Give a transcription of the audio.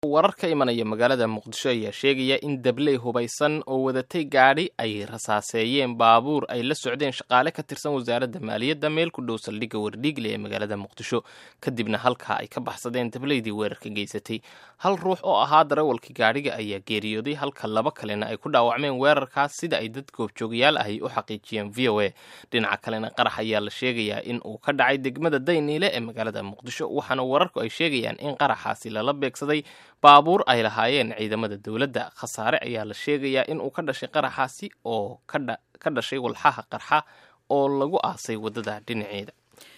warar ka imanaya magaalada muqdisho ayaa sheegaya in dabley hubaysan oo wadatay gaadhi ay rasaaseeyeen baabuur ay la socdeen shaqaale ka tirsan wasaaradda maaliyadda meel ku dhow saldhigga wardhiigle ee magaalada muqdisho kadibna halkaa ay ka baxsadeen dableydii weerarka geysatay hal ruux oo ahaa darawalkii gaadhiga ayaa geeriyooday halka laba kalena ay ku dhaawacmeen weerarkaas sida ay dad goobjoogayaal ahi u xaqiijiyeen v o a dhinaca kalena qarax ayaa la sheegayaa in uu ka dhacay degmada dayniile ee magaalada muqdisho waxaana wararku ay sheegayaan in qaraxaasi lala beegsaday baabuur ay lahaayeen ciidamada dowladda khasaare ayaa la sheegayaa in uu ka dhashay qaraxaasi oo ka dhashay walxaha qarxa oo lagu aasay waddada dhinaceeda